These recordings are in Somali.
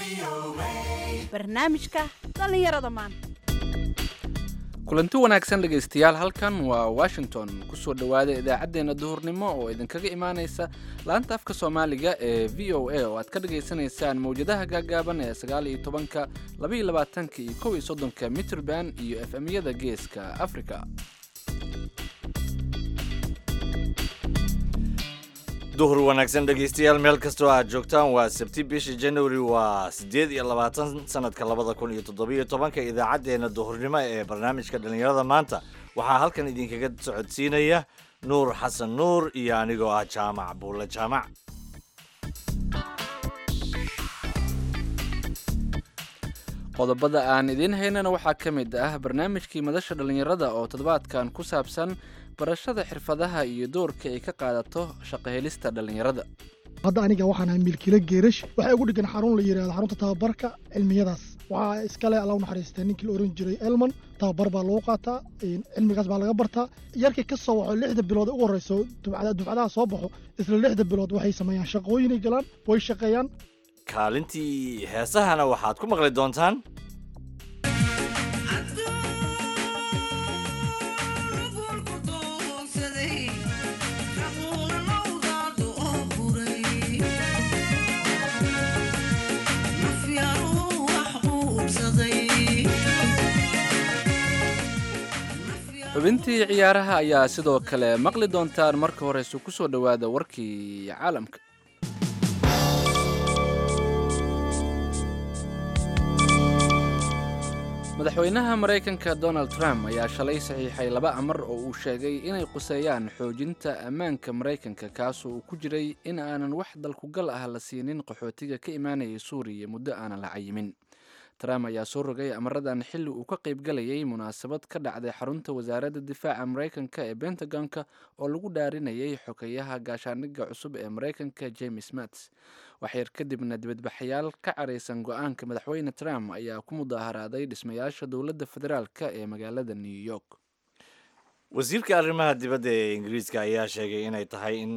barnaamijka dhallinyarada maanta kulanti wanaagsan dhegaystayaal halkan waa washington kusoo dhowaada idaacaddeenna duhurnimo oo idinkaga imaanaysa laanta afka soomaaliga ee v o a oo aad ka dhagaysanaysaan mawjadaha gaagaaban ee sagaal iyo tobanka laba iyo labaatanka iyo kow iyo soddonka mitrband iyo f m-yada geeska africa duhur wanaagsan dhegaystayaal meel kastoo aad joogtaan waa sabti bisha january waa siddeed iyo labaatan sanadka labada kun iyo toddobiyo tobanka idaacaddeenna duhurnimo ee barnaamijka dhallinyarada maanta waxaa halkan idinkaga socodsiinaya nuur xasan nuur iyo anigoo ah jaamac buulle jaamac qodobada aan idiin haynana waxaa ka mid ah barnaamijkii madasha dhallinyarada oo toddobaadkan ku saabsan barashada xirfadaha iyo doorka ay ka qaadato shaqahelista dhallinyarada hadda aniga waxaan ahay milkila geerash waxaa ugu dhegan xarun la yidhahdo xarunta tababarka cilmiyadaas waxaa iskale alla u naxariistaa ninkii la oran jiray elman tababar baa lagu qaataa cilmigaas baa laga bartaa yarkii ka soo waxo lixda bilood ugu horreyso dufcadaha soo baxo isla lixda bilood waxay sameeyaan shaqooyinay galaan way shaqeeyaan kaalintii heesahana waxaad ku maqli doontaan xubintii ciyaaraha ayaa sidoo kale maqli doontaan marka horeyse ku soo dhowaada warkii caalamka madaxweynaha maraykanka donald trump ayaa shalay saxiixay laba amar oo uu sheegay inay quseeyaan xoojinta ammaanka maraykanka kaasoo uu ku jiray in aanan wax dalkugal ah la siinin qaxootiga ka imaanayay suuriya muddo aanan la cayimin trump ayaa soo rogay amaradan xilli uu ka qaybgalayay munaasabad ka dhacday xarunta wasaaradda difaaca maraykanka ee bentagonka oo lagu dhaarinayay xokeyaha gaashaandhigga cusub ee maraykanka james mats waxyar kadibna dibadbaxayaal ka caraysan go-aanka madaxweyne trump ayaa ku mudaaharaaday dhismayaasha dowladda federaalka ee magaalada new york wasiirka arrimaha dibadda ee ingiriiska ayaa sheegay inay tahay in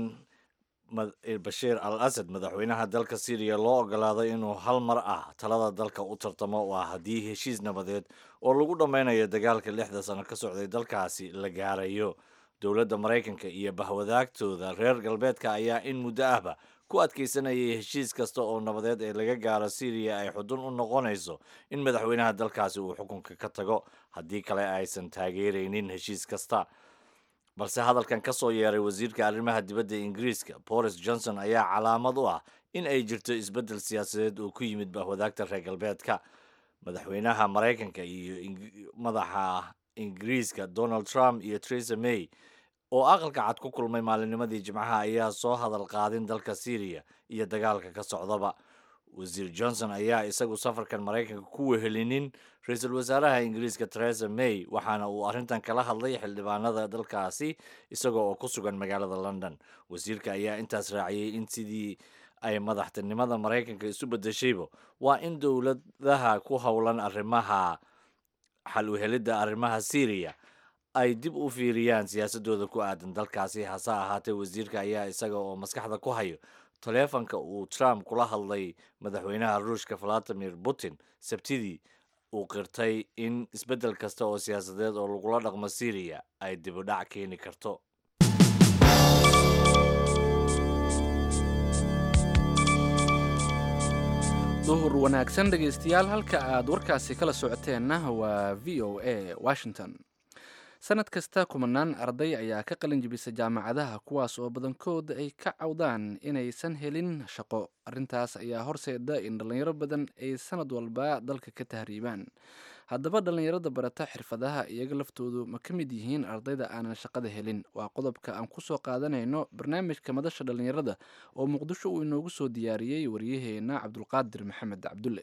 bashiir al asad madaxweynaha dalka syriya loo ogolaado inuu hal mar ah talada dalka u tartamo oo ah haddii heshiis nabadeed oo lagu dhammaynayo dagaalka lixda sano ka socday dalkaasi la gaarayo dowladda maraykanka iyo bahwadaagtooda reer galbeedka ayaa in muddo ahba ku adkaysanayay heshiis kasta oo nabadeed ee laga gaaro syriya ay xudun u noqonayso in madaxweynaha dalkaasi uu xukunka ka tago haddii kale aysan taageeraynin heshiis kasta balse hadalkan ka soo yeeray wasiirka arrimaha dibadda ingiriiska boris johnson ayaa calaamad u ah in ay jirto isbeddel siyaasadeed oo ku yimid bahwadaagta reer galbeedka madaxweynaha maraykanka iyo madaxa ingiriiska donald trump iyo theresa may oo aqalka cad ku kulmay maalinnimadii jimcaha ayaa soo hadal qaadin dalka syriya iyo dagaalka ka socdaba wasiir johnson ayaa isagu safarkan maraykanka ku wehelinin ra-iisul wasaaraha ingiriiska theresa may waxaana uu arrintan kala hadlay xildhibaanada dalkaasi isaga oo ku sugan magaalada london wasiirka ayaa intaas raaciyey in sidii ay madaxtinimada maraykanka isu bedeshayba waa in dowladaha ku howlan arrimaha xal uhelidda arrimaha syriya ay dib u fiiriyaan siyaasadooda ku aadan dalkaasi hase ahaatee wasiirka ayaa isaga oo maskaxda ku hayo taleefanka uu trump kula hadlay madaxweynaha ruushka valadimir putin sabtidii uu qirtay in isbeddel kasta oo siyaasadeed oo lagula dhaqmo syriya ay dibudhac keeni karto duhur wanaagsan dhegaystayaal halka aad warkaasi kala socoteenna waa v o a washington sanad kasta kumanaan arday ayaa ka qalin jibisa jaamacadaha kuwaas oo badankood ay ka cawdaan inaysan helin shaqo arrintaas ayaa horseeda in dhallinyaro badan ay sanad walba dalka ka tahriibaan haddaba dhallinyarada barata xirfadaha iyaga laftoodu ma ka mid yihiin ardayda aanan shaqada helin waa qodobka aan kusoo qaadanayno barnaamijka madasha dhallinyarada oo muqdisho uu inoogu soo diyaariyey waryaheena cabdulqaadir maxamed cabdulle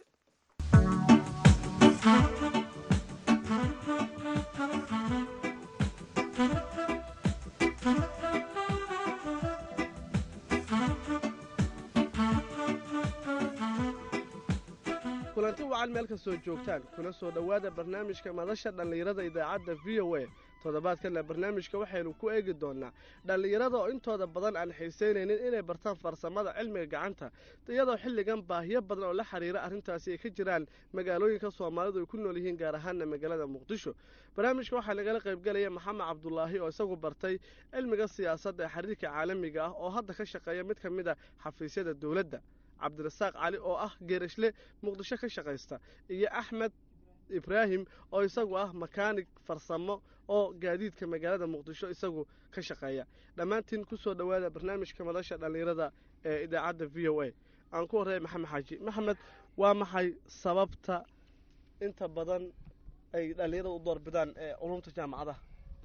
kulanti wacan meel kastoo joogtaan kuna soo dhowaada barnaamijka madasha dhallinyarada idaacadda v o a toddobaadkanna barnaamijka waxaynu ku eegi doonaa dhallinyarada oo intooda badan aan xiisaynaynin inay bartaan farsamada cilmiga gacanta iyadoo xilligan baahiyo badan oo la xiriira arrintaasi ay ka jiraan magaalooyinka soomaalidu ay ku nool yihiin gaar ahaana magaalada muqdisho barnaamijka waxaa nagala qaybgelaya maxamed cabdulaahi oo isagu bartay cilmiga siyaasadda ee xiriirka caalamiga ah oo hadda ka shaqeeya mid ka mid a xafiisyada dowladda cabdirasaaq cali oo ah geerashle muqdisho ka shaqaysta iyo axmed ibraahim oo isagu ah makaanig farsamo oo gaadiidka magaalada muqdisho isagu ka shaqeeya dhammaantiin ku soo dhowaada barnaamijka madasha dhallinyarada ee idaacadda v o a aan ku horreeya maxamed xaaji maxamed waa maxay sababta inta badan ay dhallinyarada u doorbidaan ee culumta jaamacadaha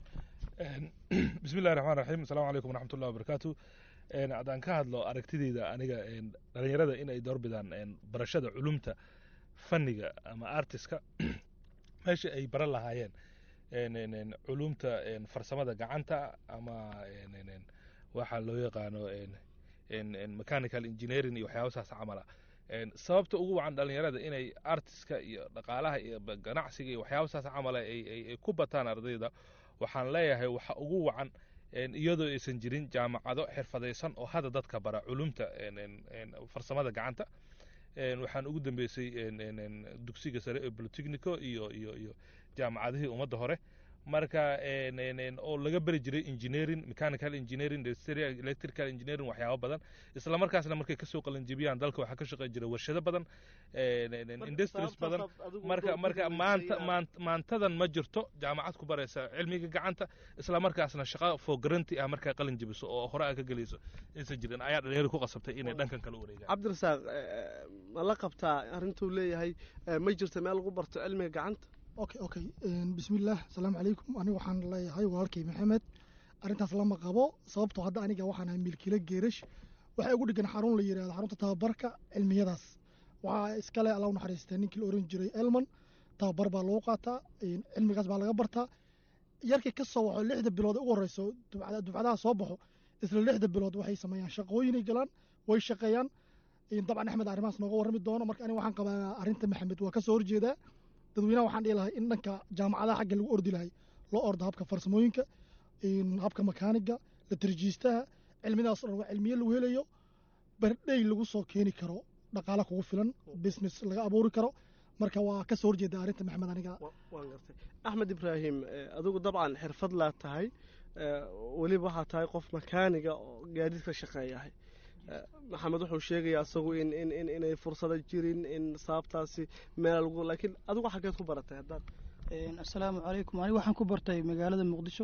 bismi llahi raxmaan raxiim asalaamu calaykum waraxmat ullahi wabarakaatu haddaan ka hadlo aragtideyda aniga dhalinyarada inay doorbidaan barashada culumta fanniga ama artiska meesha ay baran lahaayeen culumta farsamada gacanta ama waxaa loo yaqaano mechanical engineering iyo waxyaaba saas camala sababta ugu wacan dhalinyarada inay artiska iyo dhaqaalaha iyo ganacsiga iyo waxyaaba saas camala ay ku bataan ardayda waxaan leeyahay waxa ugu wacan iyadoo aysan jirin jaamacado xirfadaysan oo hadda dadka bara culumta farsamada gacanta waxaan ugu dambeysay dugsiga sare ee bolotechnico iyo iyo iyo jaamacadihii ummadda hore marka oo laga beri jiray engineering mechanical engineering electrical engineering waxyaabo badan isla markaasna markay kasoo qalanjebiyaan dalka waxaa ka shaqeyn jiray warshado badan industries badan marka marka maanta maantadan ma jirto jaamacad ku baraysa cilmiga gacanta isla markaasna shaqa for guarantee ah markaa qalin jebiso oo hore aa ka gelayso aysan jirin ayaa dhalinyarada ku qasabtay inay dhankan kale u wareegaan cabdirasaaq ma la qabtaa arrintuu leeyahay ma jirto meel lagu barto cilmiga gacanta okay okay bismillaah asalaamu calaykum aniga waxaan leeyahay walaalkay maxamed arrintaas lama qabo sababtoo hadda aniga waxaan ahay milkiilo geerash waxay ugu dhigan xarun la yidhahdo xarunta tababarka cilmiyadaas waxaa iskale alla u naxariistaa ninkii la oran jiray elman tababar baa lagu qaataa cilmigaas baa laga bartaa yarkii ka soo waxo lixda bilood ugu horeyso dufcadaha soo baxo isla lixda bilood waxay sameeyaan shaqooyinay galaan way shaqeeyaan dabcan axmed arrimahaas nooga warrami doono marka aniga waxaan qabaa arrinta maxamed waa ka soo horjeedaa dadweynaha waxaan dhihi lahay in dhanka jaamacadaha xagga lagu ordi lahay loo ordo habka farsamooyinka habka makaaniga la tarjiistaha cilmidaas dhan waa cilmiye lagu helayo bardhey lagu soo keeni karo dhaqaala kugu filan business laga abuuri karo marka waa ka soo horjeeda arrinta maxamed aniga waan gartay axmed ibraahim adigu dabcan xirfad laa tahay weliba waxaa tahay qof makaaniga oo gaadiidka shaqeeyahay maxamed wuxuu sheegayaa isagu in in in inay fursada jirin in sababtaasi meel lagu laakiin adigu xaggeed ku baratay haddaad assalaamu calaykum aniga waxaan ku bartay magaalada muqdisho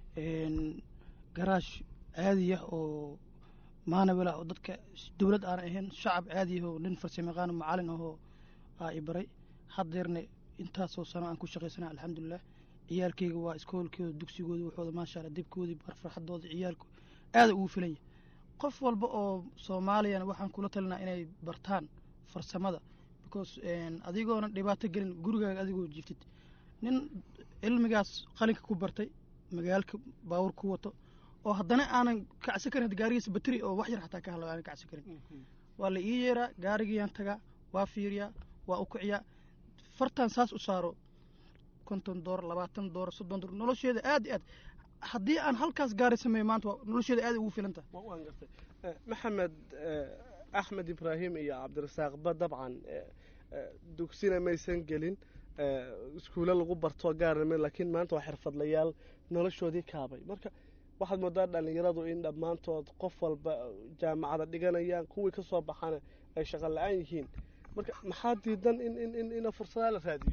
garaash caadiya oo maanawel ah oo dadka dowlad aan ahayn shacab caadiya oo nin farsamayaqaan macalin ahoo aa i baray haddeerna intaasoo sano aan ku shaqaysana alxamdulilah ciyaalkeyga waa iskoolkooda dugsigooda waxooda maasha allah dibkoodii farxadooda ciyaalku aada ugu filanya qof walba oo soomaaliyana waxaan kula talinaa inay bartaan farsamada because adigoona dhibaato gelin gurigaaga adigoo jiiftid nin cilmigaas qalinka ku bartay magaalka baawur ku wato oo haddana aanan kacsi karin gaarigiisa bateri oo wax yar xataa ka hadla aanan kacsi karin waa la ii yeeraa gaarigiyaan tagaa waa fiiriyaa waa u kiciyaa fartan saas u saaro konton door labaatan door soddon door nolosheeda aad iyo aad haddii aan halkaas gaari sameeyo maanta nolosheeda aad ugu filan tahay waan gartay maxamed axmed ibraahim iyo cabdirasaaqba dabcan dugsina maysan gelin iskuulo lagu barto gaarname laakiin maanta waa xirfadlayaal noloshoodii kaabay marka waxaad moodaa dhallinyaradu in dhammaantood qof walba jaamacada dhiganayaan kuwii ka soo baxana ay shaqo la-aan yihiin marka maxaa diidan in in in in fursadaha la raadiyo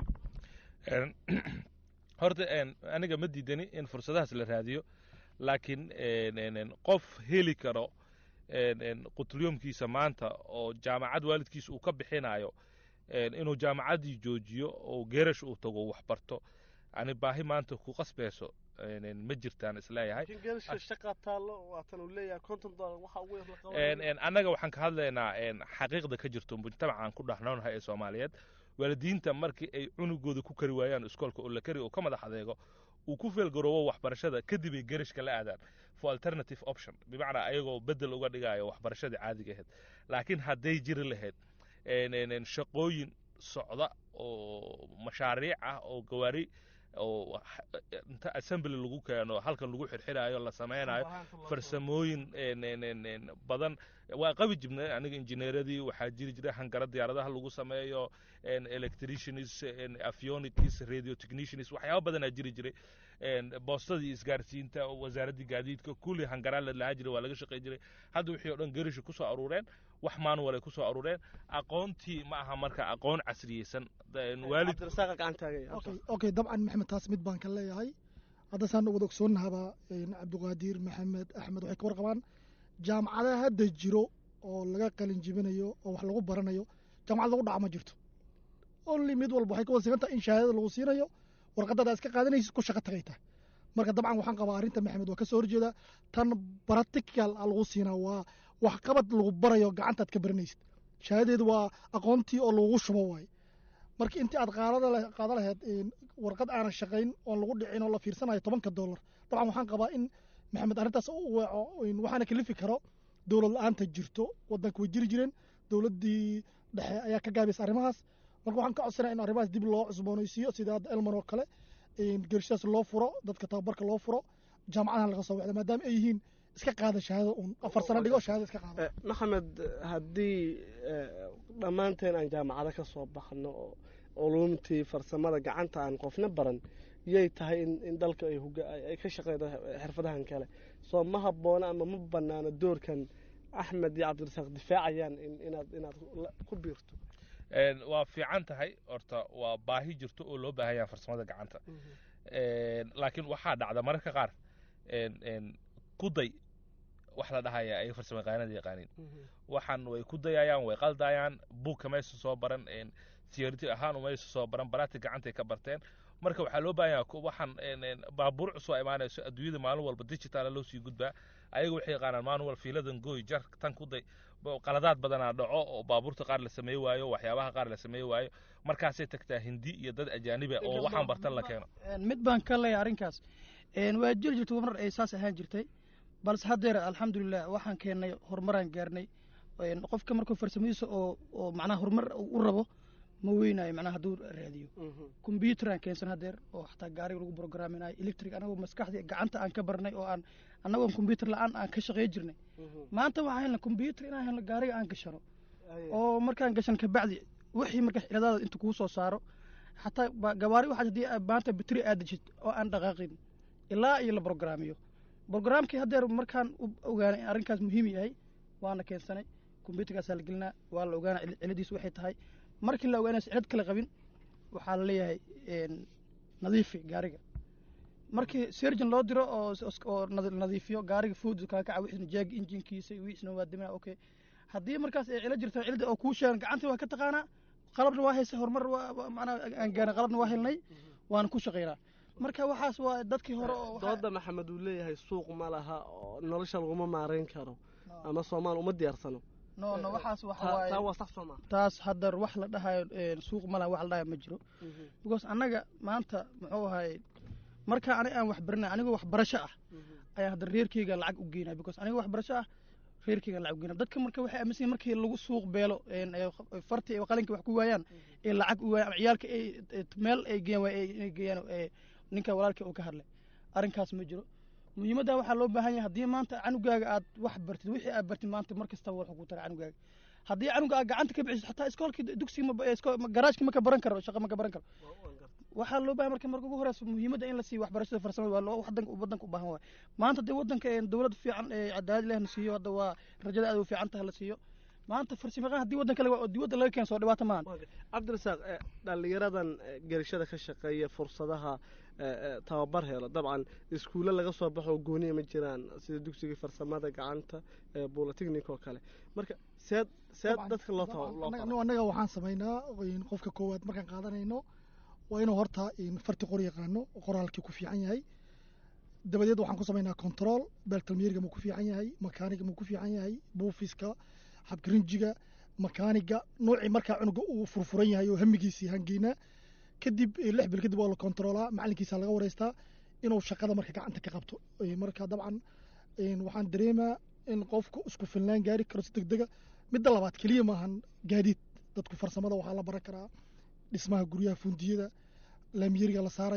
horta aniga ma diidani in fursadahaas la raadiyo laakiin qof heli karo qutlyoomkiisa maanta oo jaamacad waalidkiisa uu ka bixinayo inuu jaamacaddii joojiyo oo geerash uu tago wax barto ani baahi maanta ku qasbayso ma jirtaan isleeyahay shaqa taallo waatan uu leeyahay konton dolar waxa ugu yar la qaban annaga waxaan ka hadlaynaa xaqiiqda ka jirto mujtamacaan ku dhexnoonahay ee soomaaliyeed waalidiinta markii ay cunugooda ku kari waayaan iskoolka oo la kari oo ka madax adeego uu ku feelgaroobo waxbarashada kadib ay gerishka la aadaan for alternative option bimacnaa ayagoo bedel uga dhigayo waxbarashadii caadiga ahayd laakiin hadday jiri lahayd shaqooyin socda oo mashaariic ah oo gawaari oo inta assembly lagu keeno halkan lagu xirxirayo la sameynayo farsamooyin badan waa qabi jirnay aniga injineeradii waxaa jiri jiray hangara diyaaradaha lagu sameeyo electricians avionics radio technicians waxyaaba badanaa jiri jiray boostadii isgaarsiinta wasaaraddii gaadiidka kulli hangaraa la lahaa jiray waa laga shaqey jiray hadda wixii o dhan garishi kusoo aruureen wax manual ay kusoo aruureen aqoontii ma aha marka aqoon casriyeysan waalid okay dabcan maxamed taas mid baan ka leeyahay hadda saan wada ogsoonnahaba cabdiqaadir maxamed axmed waxay ka warqabaan jaamacadaha hadda jiro oo laga qalin jibinayo oo wax lagu baranayo jaamacad lagu dhaca ma jirto only mid walba waxay ka wasigan tahay in shahaadada lagu siinayo warqadada iska qaadanaysid ku shaqo tagay tahay marka dabcan waxaan qabaa arrinta maxamed waa ka soo horjeeda tan practical a lagu siinaa waa waxqabad lagu barayo gacantaad ka baranaysid shahaadadeedu waa aqoontii oo lagu shubo waaye marka intii aad qaada lahayd warqad aanan shaqayn oon lagu dhicin oo la fiirsanayo tobanka dollar dabcan waxaan qabaa in maxamed arrintaas u weeco waxaana kalifi karo dowlad la-aanta jirto wadanka way jiri jireen dowladdii dhexe ayaa ka gaabaysa arrimahaas marka waxaan ka codsanaya in arrimahaas dib loo cusboonaysiiyo sida hadda elman oo kale gershadaas loo furo dadka tababarka loo furo jaamacadahan laga soo wexda maadaama ay yihiin iska qaada shahaada uun afar sano dhigo shahaada iska qaada maxamed haddii dhammaanteen aan jaamacado ka soo baxno oo culumtii farsamada gacanta aan qofna baran yay tahay in dalka ay ka shaqeydo xirfadahan kale soo ma habboona ama ma banaano doorkan axmed iyo cabdirasaaq difaacayaan inaad inaad ku biirto waa fiican tahay horta waa baahi jirto oo loo baahan yaha farsamada gacanta laakiin waxaa dhacda mararka qaar kuday wax la dhahaya ay farsamo yaqaanada yaqaaniin waxaan way ku dayayaan way qaldayaan buugka maysa soo baran theority ahaan umaysa soo baran baraati gacantay ka barteen marka waxaa loo baahan yaha waxaan baabuur cusub imaanayso adduunyada maalin walba digitaala loo sii gudbaa ayaga waxay yaqaanaan manual fiiladan gooy jar tan ku day qaladaad badanaa dhaco oo baabuurta qaar la sameey waayo waxyaabaha qaar la sameey waayo markaasay tagtaa hindi iyo dad ajaaniba oo waxaan bartan la keeno mid baan ka leeyahay arrinkaas waa jiri jirtay mar ay saas ahaan jirtay balse haddeer alxamdulilah waxaan keennay horumaraan gaarnay qofka markuu farsamadiisa oo oo macnaha horumar u rabo ma weynayo macnaha hadduu raadiyo combyuutaraan keensan haddeer oo xataa gaariga lagu programinayo electric anagoo maskaxdii gacanta aan ka barnay oo aan annagoon combyuutar la-aan aan ka shaqey jirnay maanta waxaan helna combyuutar inaan helno gaariga aan gashano oo markaan gashan kabacdi wixii marka xiladaada inta kuu soo saaro xataa gawaari waxaad haddii maanta bateri aad dejid oo aan dhaqaaqin ilaa iyo la brograamiyo brograamkii haddeer markaan ogaanay in arrinkaas muhiim yahay waana keensanay combyuutarkaasaa la gelinaa waa la ogaana ciladiisu waxay tahay markii la ogaanayso cilad kale qabin waxaa la leeyahay nadiifi gaariga markii surgeon loo diro oo oo nadiifiyo gaariga food kaa kaca wixisna jaag injinkiisa wixiisna waa dimina okay haddii markaas ay cilo jirto cilada oo kuu sheegan gacantii waa ka taqaanaa qalabna waa haysa horumar waa macnaa aan gaarin qalabna waa helnay waana ku shaqaynaa marka waxaas waa dadkii hore oo dooda maxamed uu leeyahay suuq ma laha oo nolosha laguma maareyn karo ama soomaal uma diyaarsano no no waxaas waxa taa waaye waa sax sooma taas haddar wax la dhahayo suuq malaha wax la dhahayo ma jiro because annaga maanta muxuu ahaye marka ani aan wax baranay anigoo wax barasho ah ayaan haddar reerkeyga lacag u geynaya because anigoo wax barasho ah reerkeyga lacag u geynaya dadka marka waxay aaminsan yihin markii lagu suuq beelo farti ay qalinka wax ku waayaan ee lacag u waayaan ama ciyaalka ay meel ay geeyaan waa inay geeyaan ninka walaalka uu ka hadlay arrinkaas ma jiro muhiimadda waxaa loo baahan yahay haddii maanta canugaaga aad wax bartid wixii aad bartid maanta mar kastaba wuxuu ku tara canugaaga haddii canuga aad gacanta ka bixiso xataa iskoolkii dugsiga garaajkii ma ka baran karo shaqa ma ka baran karo waxaa loo baahan marka marka ugu horeysa muhiimadda in la siiyo waxbarashada farsamada waa loo wadanka wadanka u baahan waay maanta dee wadanka dowlad fiican cadaalad leh na siiyo hadda waa rajada aad u fiican tahay la siiyo maanta farsamayaqaan haddii wadanka laga dibadda laga keensoo dhibaato maahan cabdirasaaq dhallinyaradan gerishada ka shaqeeya fursadaha tababar helo dabcan iskuulle laga soo baxo gooniya ma jiraan sida dugsiga farsamada gacanta bolotechnic oo kale marka seed seed dadka loo annaga waxaan samaynaa qofka koowaad markaan qaadanayno waa inuu horta farti qor yaqaano qoraalkii ku fiican yahay dabadeed waxaan ku samaynaa control beltalmiyeriga ma ku fiican yahay makaaniga ma ku fiican yahay buufiska habgarinjiga makaaniga noocii markaa cunuga uu furfuran yahay oo hamigiisii hangeynaa kadib lix bil kadib waa la kontroolaa macalinkiisa laga wareystaa inuu shaqada marka gacanta ka qabto marka dabcan waxaan dareemaa in qofku isku filnaan gaari karo si degdega midda labaad keliya maahan gaadiid dadku farsamada waxaa la baran karaa dhismaha guryaha fundiyada laamiyeriga la saarayo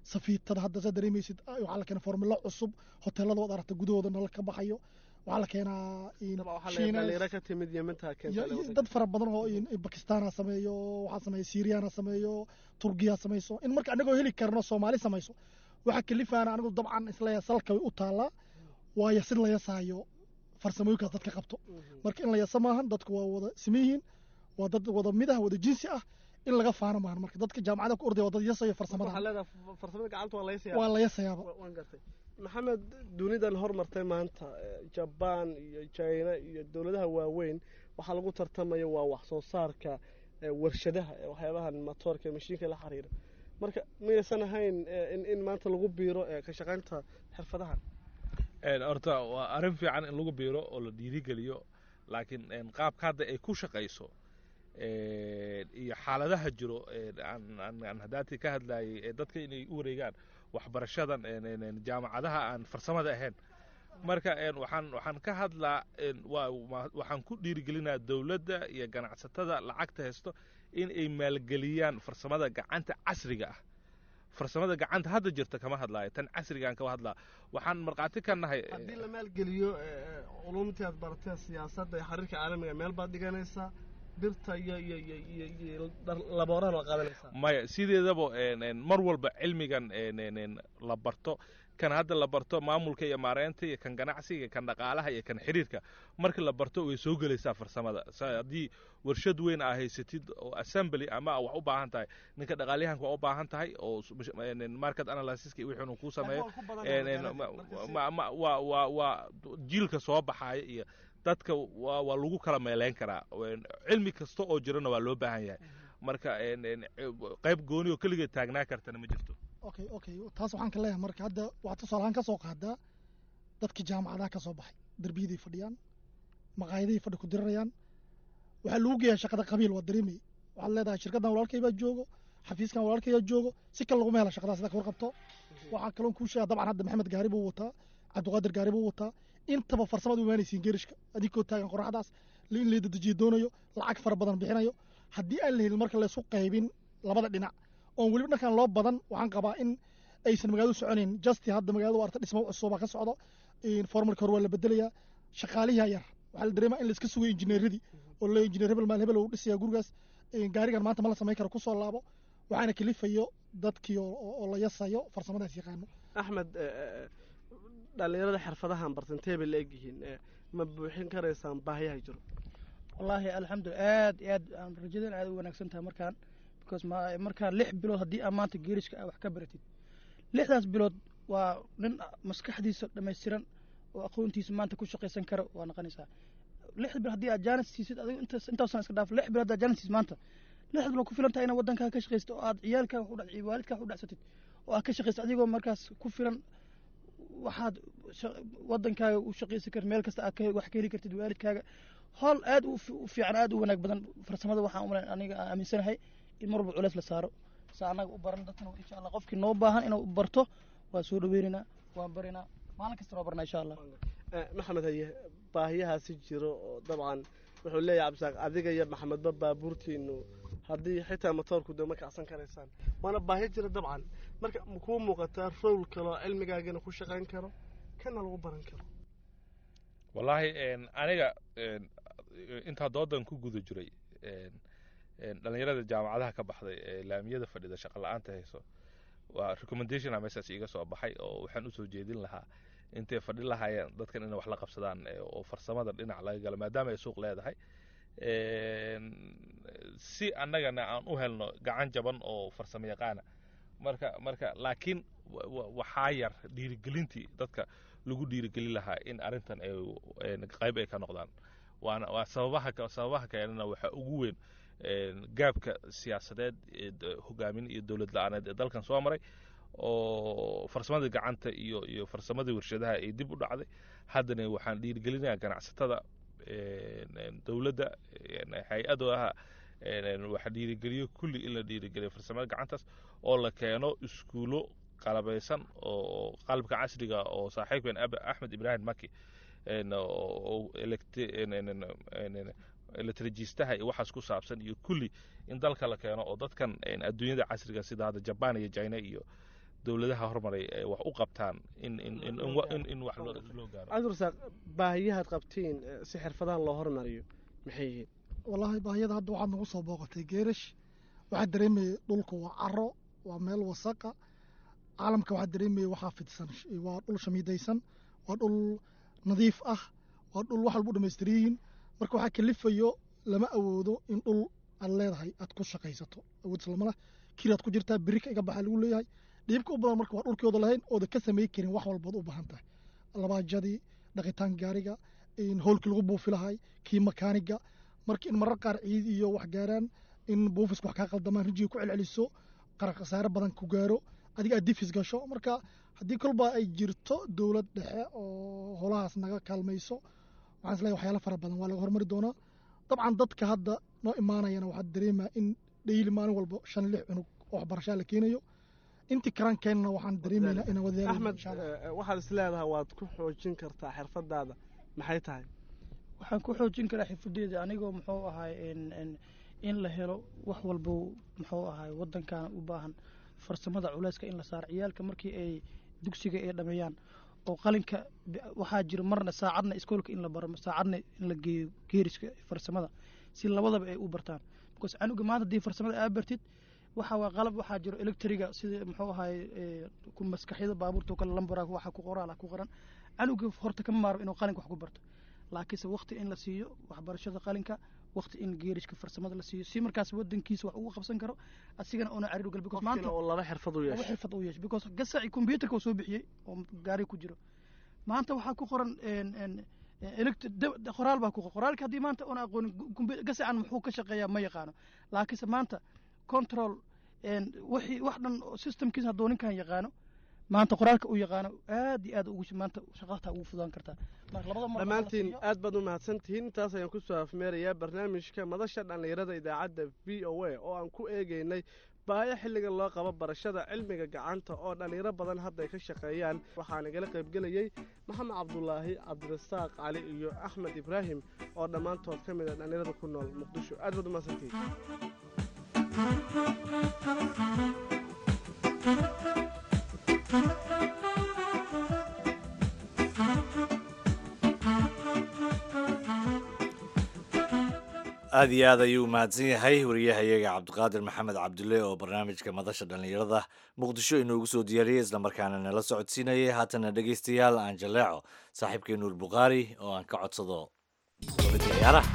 safiitada hadda saa dareemaysid ah, waxaa la keenaa formula cusub hoteelada waad aragta gudahooda nala ka baxayo waxaa la keenaa in dabcan waxaa la Shiinays- dhalinyaro ka timid yeminta iyo- keenta iyo dad fara badan oo in- in bakistaan ha sameeyo waxaa sameeya syriyan ha sameeyo turkiya ha samayso in marka anagoo heli karno soomaali samayso waxaa kalifaana anigu dabcan isleeya salka way u taallaa waayo sid la yasaayo farsamooyinkaas dadka qabto marka in la yasa maahan dadku waa wada siman yihiin waa dad wada mid ah wada jinsi ah in laga faano maahan marka dadka jaamacada ku ordaya waa dad yasayo waxaa farsamada leedahay f- farsamada gacanta waa laga waa siyaa la yasayaaba waan gartay maxamed dunidan hormartay maanta eh, jabaan iyo china iyo dowladaha waaweyn waxaa lagu tartamaya waa wax soo saarka eh, warshadaha ee waxyaabahan matoorka ee mashiinka la xiriira marka miyaysan ahayn eh, in in maanta lagu biiro eh, ka shaqaynta xirfadahan Een, horta waa arrin fiican in lagu biiro oo la dhiirigeliyo laakiin een, qaabka hadda ay ku shaqayso een, iyo xaaladaha jiro een, aan- aan aan hadaatii ka hadlayay ee dadka inay u wareegaan waxbarashadan een, een, een, jaamacadaha aan farsamada ahayn marka een, waxaan waxaan ka hadlaa een, waa waa- waxaan ku dhiirigelinaa dowladda iyo ganacsatada lacagta haysto in ay maalgeliyaan farsamada gacanta casriga ah farsamada gacanta hadda jirta kama hadlaayo tan casrigaan kama hadlaa waxaan markhaati ka nahay haddii la maalgeliyo eh, culumtii aad baratee siyaasadda iyo xiriirka caalamiga meel baad dhiganaysaa birta iyo iyo iyo iyo iyo dhar- laboorahan waa qaadanaysaa maya sideedaba een, een, mar walba cilmigan een, een, een, la barto kan hadda la barto maamulka iyo maareynta iyo kan ganacsiga iyo kan dhaqaalaha iyo kan xiriirka marka la barto way soo gelaysaa farsamada Sa- haddii warshad weyn aa haysatid oo assembly ama aa wax u baahan tahay ninka dhaqaalyahanka waa u baahan tahay oo s- mash- een, een, market analysiska iyo wixii inuu kuu sameeyo Waa ku badan een, tahay een, ma- marka si- ma- ma- waa waa waa jiilka soo baxaya iyo dadka waa waa lagu kala meeleyn karaa Een, cilmi kasta oo jirana waa loo baahan yahay marka een, een, qayb gooni oo keligeed taagnaa kartana ma jirto okay okay taas waxaan ka leeyahay marka hadda waxaad tusaalahaan ka soo qaadaa dadka jaamacadaha ka soo baxay derbiyaday fadhiyaan maqaayaday fadhi ku dirirayaan waxaa lagu geeyaa shaqada qabiil waa dareemay waxaad leedahay shirkaddan walaalkay baa joogo xafiiskan walaalkay baa joogo si kale laguma hela shaqadaas sida ka warqabto waxaa kaloon kuu sheega dabcan hadda maxamed gaari buu wataa cabdiqaadir gaari buu wataa intaba farsamad u imaanaysiin geerishka adinkoo taagan qoraxdaas in la dedejiyo doonayo lacag fara badan bixinayo haddii aan la helin marka laysu qaybin labada dhinac oon weliba dhankan loo badan waxaan qabaa in aysan magaaladu soconayn justi hadda magaalada waa arta dhismo cusubaa ka socdo formalka hore waa la bedelayaa shaqaalihi yar waxaa la dareemaa in la iska sugayo injineeradii oo le injineer hebel maal hebel uu dhisayaa gurigaas gaarigan maanta ma la samayn karo kusoo laabo waxaana kalifayo dadkii oo oo la yasayo farsamadaas yaqaano axmed dhallinyarada xirfadahan bartan intee bay la egyihiin ma buuxin karaysaan baahiyaha jiro wallaahi alxamdulilah aad iyo aad aan rajadan aad u wanaagsan tahay markaan because ma markaan lix bilood haddii aad maanta geerishka ah wax ka baratid lixdaas bilood waa nin maskaxdiisa dhammaystiran oo aqoontiisa maanta ku shaqaysan kara waa noqonaysaa lix bilood haddii aad jaanis siisid adigo intaas intaasan iska dhaaf lix bilood haddaad jaanis siisid maanta lix bilood ku filan tahay inaad waddankaaga ka shaqaysid oo aad ciyaalkaaga wax u dhac waalidkaaga wax u dhacsatid oo aad ka shaqaysid adigoo markaas ku filan waxaad waddankaaga u shaqaysan kartid meel kasta aad wax ka heli kartid waalidkaaga howl aad u fiican aad u wanaag badan farsamada waxaan umalayn aniga aan aaminsanahay in mar walba culeys la saaro sa annaga u baran dadkana insha allah qofkii noo baahan inuu barto waa soo dhaweynaynaa waan barinaa maalin kasta noo barnaa insha allah maxamed haye baahiyahaasi jiro oo dabcan wuxuu leeyahay cabdisaaq adiga iyo maxamedba baabuurtiinu haddii xitaa matoorku de ma kacsan karaysaan waana baahiyo jira dabcan marka kuu muuqataa rowl kaloo cilmigaagana ku shaqayn karo kana lagu baran karo wallaahi aniga intaa doodan ku guda jiray dhallinyarada jaamacadaha ka baxday ee laamiyada fadhida shaqa la-aanta hayso waa recommendation a meeshaas iga soo baxay oo waxaan usoo jeedin lahaa intay fadhi lahaayeen dadkan inay wax la qabsadaan oo farsamada dhinac laga galo maadaama ay suuq leedahay si annagana aan u helno gacan jaban oo farsamo yaqaana marka marka laakiin waxaa yar dhiirigelintii dadka lagu dhiirigelin lahaa in arrintan ay qayb ay ka noqdaan waana waa sababaha sababaha keenana waxaa ugu weyn gaabka siyaasadeed hogaamin iyo dowlad la-aaneed ee dalkan soo maray oo farsamadii gacanta iyo iyo farsamadii warshadaha ay dib u dhacday haddana waxaan dhiirigelinayaa ganacsatada dowladda hay-adaha waxa dhiirigeliyo kulli in la dhiirigeliyo farsamada gacantaas oo la keeno iskuulo qalabaysan oo qalabka casriga oo saaxiibkan axmed ibraahim maki elektrijistaha iyo waxaas ku saabsan iyo kulli in dalka la keeno oo dadkan adduunyada casriga sida hadda jaban iyo china iyo dowladaha hormaray ay wax u qabtaan in in in in wa- in- in wax loo loo gaaro cabdirasaaq baahiyahaad qabtiin eh, si xirfadahan loo hormariyo maxay yihiin wallaahi baahiyada hadda waxaad nagu soo booqatay geerash waxaa dareemayay dhulka waa caro waa meel wasaqa caalamka waxaa dareemayay waxaa fidsan sh- waa dhul shamiidaysan waa dhul nadiif ah waa dhul wax walba u dhamaystiran yihiin marka waxaa kalifayo lama awoodo in dhul aad leedahay aad ku shaqaysato awood islamala kiraad ku jirtaa birika iga baxa lagu leeyahay dhiibka u badan marka waa dhulkooda lahayn ooda ka samey karin wax walbaad u baahan tahay labaajadii dhaqitaan gaariga in howlkii lagu buufi lahay kii makaaniga marka in marar qaar ciid iyo wax gaaraan in buufisku wax kaa qaldamaan rijiga ku celceliso qarar khasaare badan ku gaaro adiga aad difis gasho marka haddii kolba ay jirto dowlad dhexe oo holahaas naga kaalmayso waxaan isleeyahay waxyaalo fara badan waa laga hormari doonaa dabcan dadka hadda noo imaanayana waxaad dareemaa in dhayli maalin walba shan lix cunug oo waxbarashaa la keenayo intii karaan keenna waxaan dareemaynaa inaan wadaalo axmed insha allah eh, waxaad is leedahay waad ku xoojin kartaa xirfadaada maxay tahay waxaan ku xoojin karaa xirfadeeda anigoo muxuu ahay in- in- in la helo wax walbo muxuu ahay wadankan u baahan farsamada culeyska in la saaro ciyaalka markii ay dugsiga ay dhameeyaan oo qalinka b- waxaa jira marna saacadna iskoolka in la baro saacadna in la geeyo geeriska farsamada si labadaba ay u bartaan because canuga maanta haddii farsamada aa bartid waxa waa qalab waxaa jiro electriga sida muxuu ahay eh, ku maskaxyada baabuurta oo kale lambara waxa ku qoraala ku qoran canuga horta kama maarmo inuu qalinka wax ku barto laakiinse waqti in la siiyo waxbarashada qalinka waqti in geerishka farsamada la siiyo si markaas wadankiisa wax ugu qabsan karo asigana una cariir gal because qofkiina maanta oo laba xirfad u laba yeesho xirfad uu yeesho because gasaci computerka uu soo bixiyey oo gaari ku jiro maanta waxaa ku qoran en- en- elect- da- da- qoraal baa ku qoran qoraalka haddii maanta una aqoonin compu- gasacan muxuu ka shaqeeyaa ma yaqaano laakiinse maanta control en, wixii wax dhan oo systemkiisa hadduu ninkan yaqaano maanta qoraalka uu yaqaano aad iyo aad ugu maanta shaqata ugu fudaan kartaa marka labada mar dhammaantiin aad baad u mahadsan tihiin intaas ayaan kusoo afmeerayaa barnaamijka madasha dhallinyarada idaacadda v o a oo aan ku eegeynay baayo xilligan loo qabo barashada cilmiga gacanta oo dhallinyaro badan hadda ay ka shaqeeyaan waxaa nagala qaybgelayey maxamed cabdulaahi cabdirasaaq cali iyo axmed ibraahim oo dhammaantood ka mid ah dhallinyarada ku nool muqdisho aad baad u mahadsantihiin aad iyo aad ayuu mahadsan yahay wariyahayaga cabdiqaadir maxamed cabdulle oo barnaamijka madasha dhallinyarada muqdisho inoogu soo diyaariyey islamarkaana nala socodsiinayay haatana dhegaystayaal aan jaleeco saaxiibkay nuur bukhaari oo aan ka codsado labadii ciyaaraha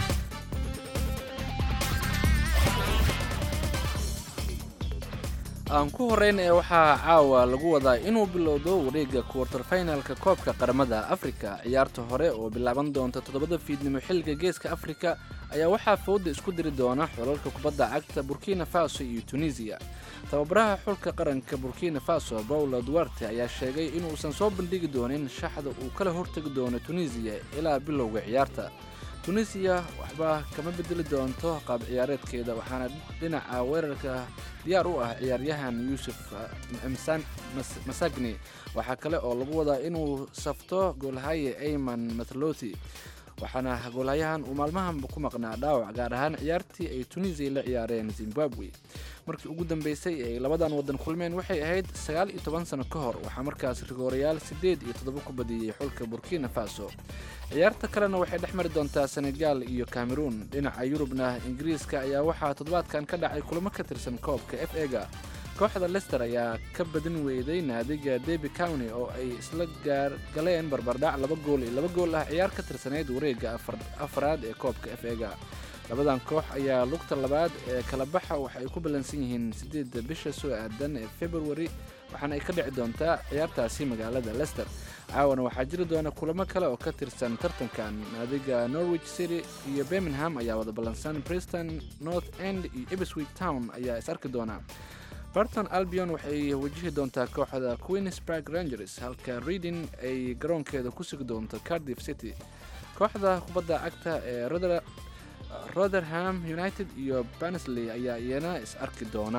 aan ku horreyn ee waxaa caawa lagu wadaa inuu bilowdo wareegga kuwartar finalka koobka qaramada afrika ciyaarta hore oo bilaaban doonta toddobada fiidnimo xilliga geeska afrika ayaa waxaa fowda isku diri doona xulalka kubadda cagta burkina faso iyo tunisiya tababaraha xulka qaranka burkina faso paulo duarte ayaa sheegay inuusan soo bandhigi doonin shaxda uu kala hortegi doono tunisiya ilaa bilowga ciyaarta tunisiya waxba kama bedeli doonto qaab ciyaareedkeeda waxaana dhinaca weerarka diyaar u ah ciyaaryahan yuusuf msan masagni waxaa kale oo lagu wadaa inuu safto goolhaye ayman mathloti waxaana goolhayahan uu maalmahan ku maqnaa dhaawac gaar ahaan ciyaartii ay tunisiya la ciyaareen zimbabwe markii ugu dambeysay ee ay labadan wadan kulmeen waxay ahayd sagaal iyo toban sano ka hor waxaa markaas rigoorayaal siddeed iyo toddoba ku badiyey xulka burkina faso ciyaarta kalena waxay dhex mari doontaa senegal iyo cameroon dhinaca yurubna ingiriiska ayaa waxaa toddobaadkan ka dhacay kulamo ka tirsan koobka f ega kooxda lester ayaa ka badin weyday naadiga debi county oo ay isla gaar galeen barbardhac laba gool iyo laba gool ah ciyaar ka tirsanayd wareegga afaraad ee koobka f ega labadan koox ayaa lugta labaad ee kala baxa waxa ay ku ballansan yihiin siddeedda bisha soo aadan ee februari waxaana ay ka dhici doontaa ciyaartaasi magaalada lester caawana waxaa jiri doona kulamo kale oo ka tirsan tartankan naadiga norwich city iyo birmingham ayaa wada ballansan preston north end iyo ebswick town ayaa is arki doona barton albion waxay wajihi doontaa kooxda queensburg rangers halka reading ay garoonkeeda ku sugi doonto cardiff city kooxda kubadda cagta ee rotherham united iyo bansley ayaa iyana is arki doona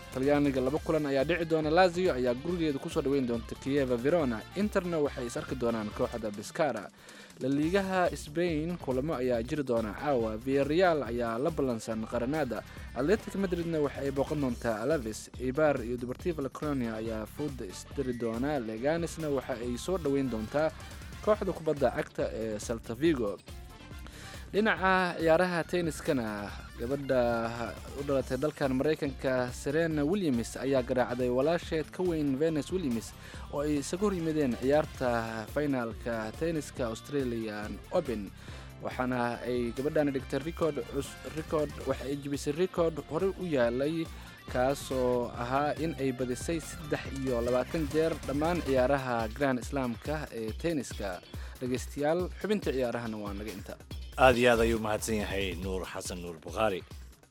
talyaaniga laba kulan ayaa dhici doona lazio ayaa gurigeeda kusoo dhaweyn doonta kieva verona interna waxay is arki doonaan kooxda biscara laliigaha sbain kulamo ayaa jiri doona caawa viareal ayaa la ballansan qaranada atletic madridna waxa ay booqan doontaa alaves ibar iyo dubartiva lacronia ayaa fooda isdiri doona leganisna waxa ay soo dhaweyn doontaa kooxda kubadda cagta ee saltavigo dhinaca ciyaaraha tenniskana gabadha u dhalatay dalkan maraykanka serena williams ayaa garaacday walaasheed ka weyn venus williams oo ay isaga hor yimideen ciyaarta finaalka tenniska australian open waxaana ay gabadhani dhigtay record record waxa ay jibisay record horey u yaalay kaasoo ahaa in ay badisay saddex iyo labaatan jeer dhammaan ciyaaraha grand islaamka ee tenniska dhegaystayaal xubinta ciyaarahana waa naga inta aad iyo aad ayuu mahadsan yahay nuur xasan nuur bukhaari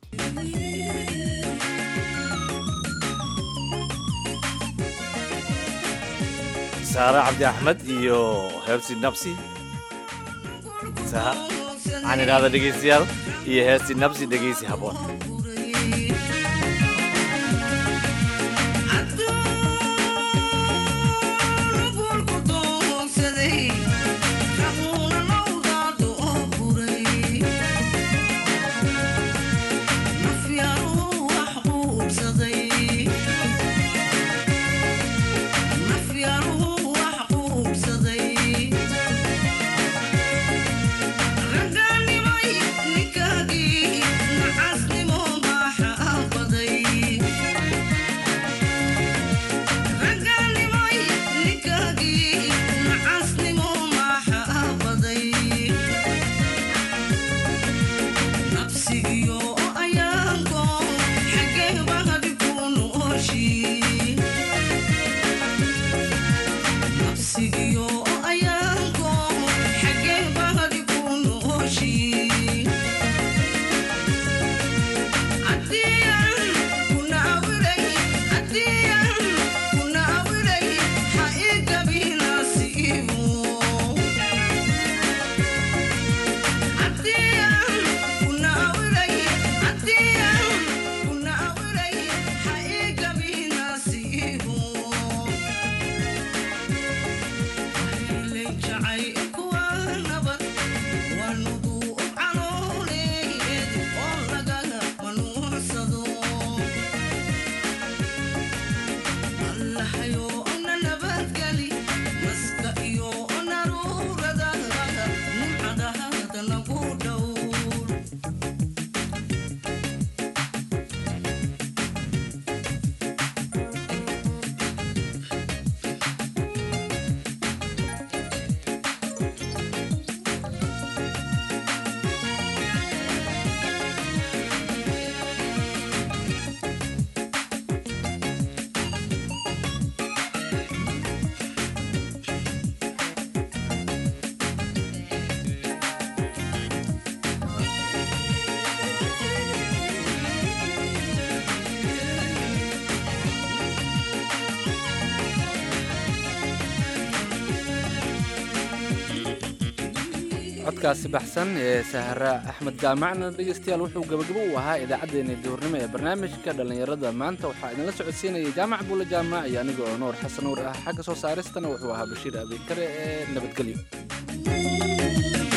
saare cabdi axmed iyo heebsi nabsi waxaan idhahda dhegaystayaal iyo heesti nabsi dhegaysi habboon codkaasi baxsan ee sahra axmed jaamacna dhegeystayaal wuxuu gabagabo u ahaa idaacaddeenna duhurnimo ee barnaamijka dhallinyarada maanta waxaa idinla socodsiinaya jaamac buule jaamac iyo aniga oo nuur xasan nuur ah xagga soo saaristana wuxuu ahaa bashiir abiikare ee nabadgelyo